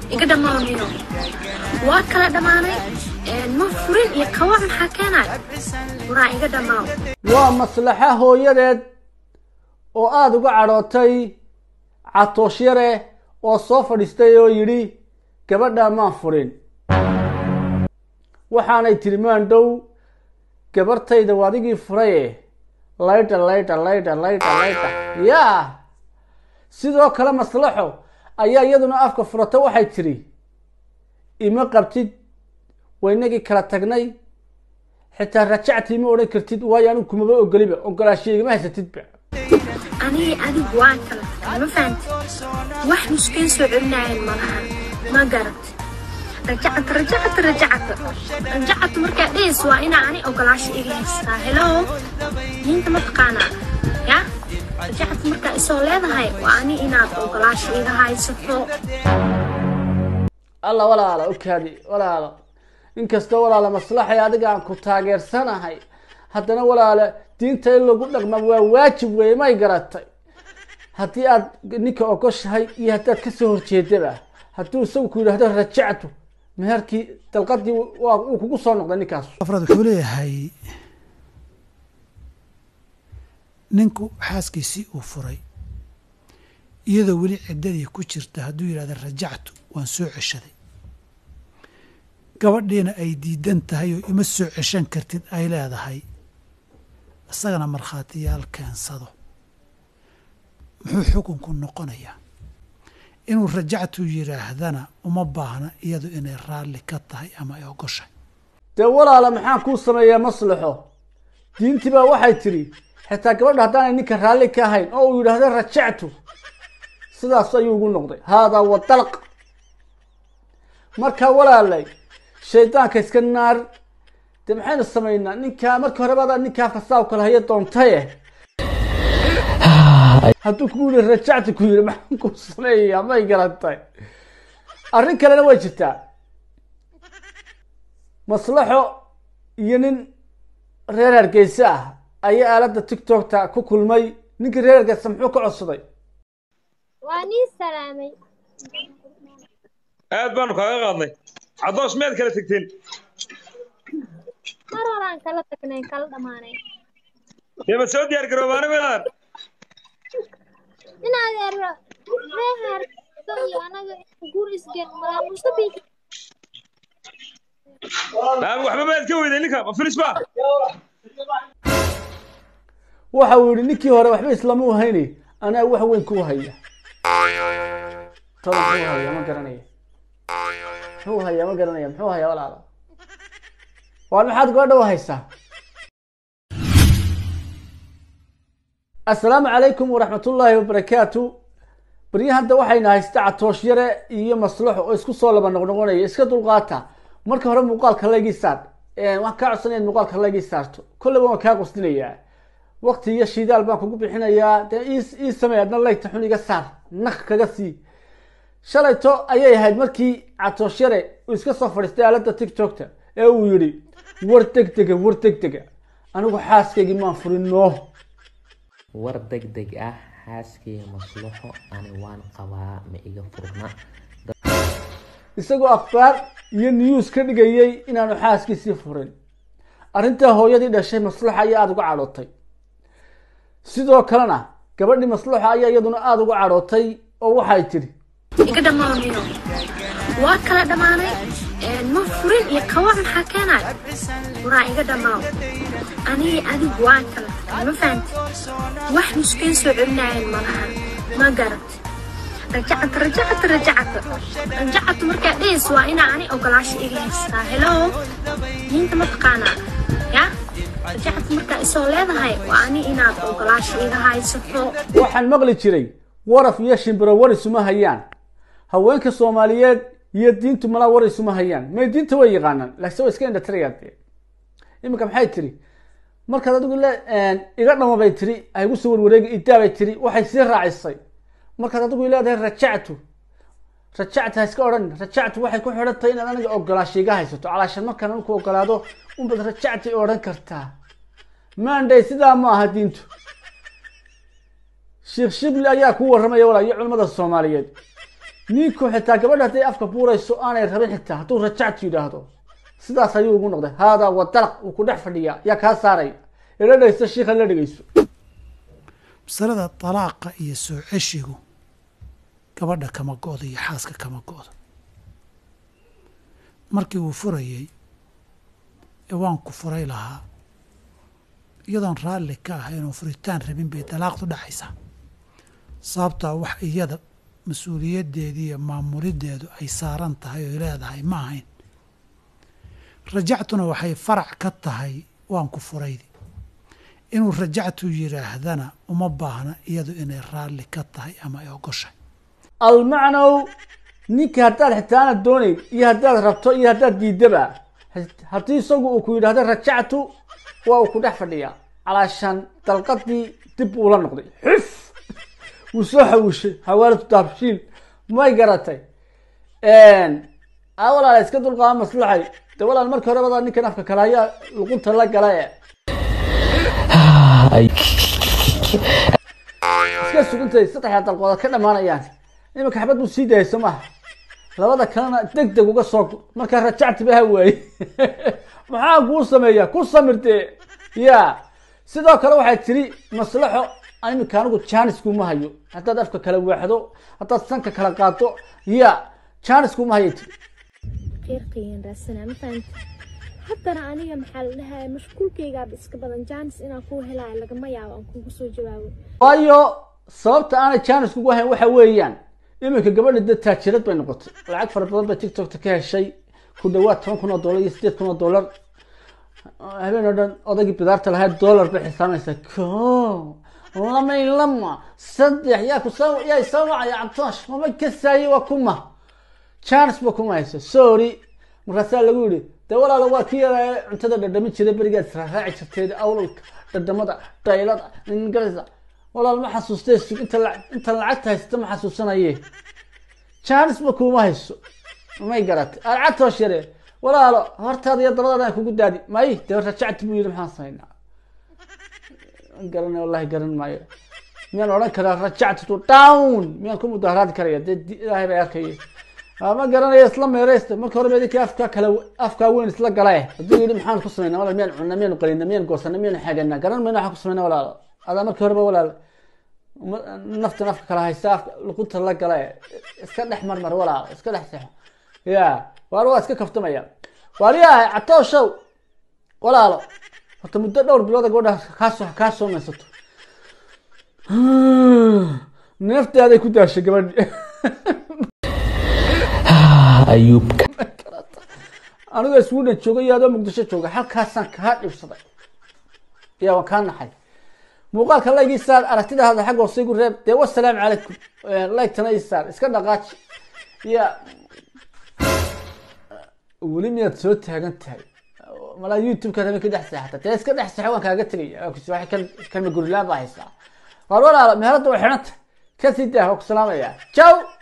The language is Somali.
iga dhammaanayo waa kala dhammaanay ma furin iyo kawa maxaa keenay waraa iga dhammaaw waa maslaxa hooyadeed oo aada uga cadhootay catoosh yare oo soo fadhiistay oo yidhi gabadhaa maan furin waxaanay tiri maandhow gabartayda waa adigii furaye laydha laydha laydha laydha laydha yaa sidoo kale maslaxo ayaa iyaduna afka furata waxay tiri ima qabtid waynagii kala tagnay xitaa rajactii ma odhan kartid waayo anigu kumaba ogoliba ogolaashiya igama haysatidba anigi adigu waan kala tagay ma fahanti wax nuskeen soo celinaayeen malahan ma garat rajacata rajacata rajacata rajacata markaa dhees waa inaa ani ogolaasho iga haystaa helo diinta ma taqaanaa ya rajacata markaa isoo leedahay waa ani inaad ogolaasho iga haysato alla walaala okaadi walaalo inkastoo walaala maslaxay adiga aan ku taageersanahay haddana walaala diinta in lagu dhaqma waa waajib weeye may garatay haddii aad ninka ogoshahay iyo haddaad kasoo horjeedaba hadduu isagu ku yidhaahdo rajactu meherkii dalqadii waa uu kugu soo noqday ninkaas afraad wuxuu leeyahay ninku xaaskiisii uu furay iyadoo weli ciddadii ku jirta hadduu yidhahda rajactu waan soo ceshaday gabadhiina ay diidan tahay oo ima soo ceshan kartid ay leedahay isagana markhaatiyaal keensado muxuu xukunku noqonayaa inuu rajactu yidhaahdana uma baahna iyadu inay raalli ka tahay ama ay ogoshahay dee walaala maxaan kuu sameeyaa maslaxo diintii baa waxay tidhi xitaa gabadha haddaanay ninka raalli ka ahayn oo uu yidhaahdo rajactu sidaas ayuu ugu noqday haadaa wa dalq markaa walaalay shaydaanka iska naar dee maxaynu samaynaa ninkaa markii hore badaa ninkaa fasaab kale haya doontaye hadduu kugu yihi rajacti ku yidhi maxaan kuu sameeyaa may garantay arrin kalena way jirtaa maslaxo iyo nin reer hargeysa ah ayaa aaladda tiktokta ku kulmay ninkii reer hargeysa muxuu ka codsaday waa nii salaamay aad baanu kaaga qaadnay cadoosh meed kala tegteen mar horaan kala tagnay kala dhammaanay dee ma soo diyaar garoobaana welaan inaad ero reehar iyo anaga guur isgen malaa mustabi naam waxba maad ka weyday ninka ma filis ba waxa uu yihi ninkii hore waxba islamuu hayni anaa wax weyn kuu haya toban muxuu haya ma garanaya muxuu haya ma garanaya muxuu haya walaala waar maxaad gabadha u haysaa assalaamu calaykum waraxmatullaahi wabarakaatu baryahanta waxayna haysta catoosh yare iyo maslaxo oo isku soo laba noqnoqonaya iska dulqaata marka hore muuqaalka laygii saar waan kaa codsanaya in muuqaalka laygii saarto kolleyba waan kaa qosdinayaa waqti iyo shidaal baan kugu bixinayaa dee ii samey adna laygta xun iga saar naq kaga sii shalayto ayay ahayd markii catoosh yare uu iska soo fadhiistay aaladda tiktokta ee uu yidhi war deg dega war deg dega anigu xaaskaygii maan furin noo war deg deg ah xaaskayga maslaxo ani waan qabaa ma iga furna isagoo akhbaar iyo news ka dhigayay inaanu xaaskiisii furin arrintaa hooyadii dhashay maslaxa ayaa aada uga cadhootay sidoo kalena gabadhii maslaxa ayaa iyaduna aada uga cadhootay oo waxay tidhi iga dhammaanayo waa kala dhammaanay ma furin iyo kawa maxaa keenay waraa iga dhammaaw anigi adigu waan kala tagay ma fahanti wax nuskeen soo celinaayeen malahan ma garat rajacata rajacata rajacata rajacata markaa dhees waa inaa ani ogolaasho iga haystaa helo diinta ma taqaanaa ya rajacata markaa isoo leedahay waa ani inaad ogolaasho iga haysato waxaan maqli jiray waraf iyo shimbiro war isuma hayaan haweenka soomaaliyeed iyo diintu malaa war isuma hayaan may diinta way yaqaanaan laakiin way iska indhatirayaan dee iminka maxay tiri markaad adigu le iga dhama bay tiri haygu soo warwareegi idaa bay tiri waxay sii raacisay markaad adigu leedahay rajactu rajactu ha iska odhan rajactu waxay ku xidhan tahay inaad aniga ogolaasho iga haysato calaashan markaan anigu ogolaado unbaad rajactay odhan kartaa maanday sidaa ma aha diintu sheekh shibli ayaa ku warramaya walaa iyo culimmada soomaaliyeed ninku xitaa gabadha hadday afka buurayso aanay rabin xitaa hadduu rajactu yidhaahdo sidaas ayuu ugu noqday haadaa wa dalaq uu ku dhex fadhiyaa yaa kaa saaraya ila dhegeysto shiikha la dhegeyso masalada dalaaqa iyo soo ceshigu gabadha kama go-do iyo xaaska kama go-do markii uu furayey ee waan ku furay lahaa iyadoon raalli ka ah inuu furitaan rabin bay dalaaqdu dhacaysaa sababtaa wax iyada mas-uuliyaddeedii iyo maamuliddeedu ay saaran tahay oy leedahay ma ahayn rajactuna waxay farac ka tahay waan ku furaydi inuu rajactu yidhaahdana uma baahna iyadu inay raalli ka tahay ama ay ogoshay almacnow ninka haddaad xitaa aanad doonayn iyo haddaad rabto iyo haddaad diidaba haddii isagu uu ku yidhahdo rajactu waa uu ku dhex fadhiyaa calaashaan dalqadii dib uula noqday xuf wuu soo xawishay xawaalatu daabshiil may garatay a walaala iska dulqaaba maslaxay de walaal markii hore badaa ninkan afka kale ayaa luqunta la gala e iska sugantay saddexda dalqooda ka dhamaanayaan iminka xabad buu sii dayay soo maha labada kalena deg deg uga soo gu markaa rajacti ba ha waaye maxaa kuu sameeyaa ku samirtee ya sidoo kale waxay tiri maslaxo iminka anigu janiskuma hayo haddaad afka kala waaxdo haddaad sanka kala qaado ya janiskuma hayo tiri qeyrqayaan raadsanaa ma fahamti haddana aniga maxaa la dhahaa mashquulkaygaaba iska badan jaanis inaan kuu helaayo lagama yaabo aan kugu soo jawaabo waayo sababta aanay janis kugu hayn waxa weeyaan iminka gabadha dee taajirad bay noqotay lacag fara badan bay tiktokta ka heshay ku dhawaad toban kun oo dollar iyo sideed kun oo dollar habeen oo dhan odaygii bidaarta lahayd dollar bay xisaamaysaa ko lamay lama saddex yaa kusoo yaa isoo wacaya cabtoosh mama kasaaye waa kuma janis ba kuma hayso sorry markaasaa lagu yidhi dee walaala waa kii yaraa cuntada dhadhamin jiray berigaad israaraaci jirteed awlalka dhadhamada daylada ingarisa walaal ma xasuustee sug inta la inta lacagta haysata ma xasuusanaye janis ba kuma hayso may garatay alcatoosh yare walaalo hortaada iyo dabadaada aan kugu daadi may dee rajacti buu yidhi maxaan samaynaa garan wallahi garan maayo miyaan odhan karaa rajacti to down miyaan ku mudaharaadi karaya dee ilaahay bay arkaya ma garanayo isla meereysta marka hore medinki afka kale afkaa weyn isla gala eh hadduu yidhi maxaan ku sameynaa walaal miyaan cunna miyaan qalina miyaan goosana miyaan xaganaa garan mayna waxaan ku sameynaa walaalo adaa markii horeba walaal naftan afka kala haysta afka luqunta la gala eh iska dhex marmar walaalo iska dhex seexo ya waar waa iska kaftamaya waaliyahay catooshow walaalo horta muddo dhowr bilooda gabadha kaasoo kaa soo maysato neeftaaday ku daashay gabadhi ayuubka anigoo sweden jooga iyo adoo muqdisho jooga halkaasaan kaa dhibsaday ya waan kaa naxay muuqaalka like isaar aragtidaada xagga hoose igu reeb dee wasalaamu calaykum like tana isaar iska dhaqaaji ya weli miyaad soo taagan tahay malaa youtube-ka rabin ka dhex seexata dee iska dhex seexo waan kaaga tegaya wax kan kalma gurilaan baa haysaa waar walaalo meherada way xidhan tahay kasii daa waa ku salaamaya ciao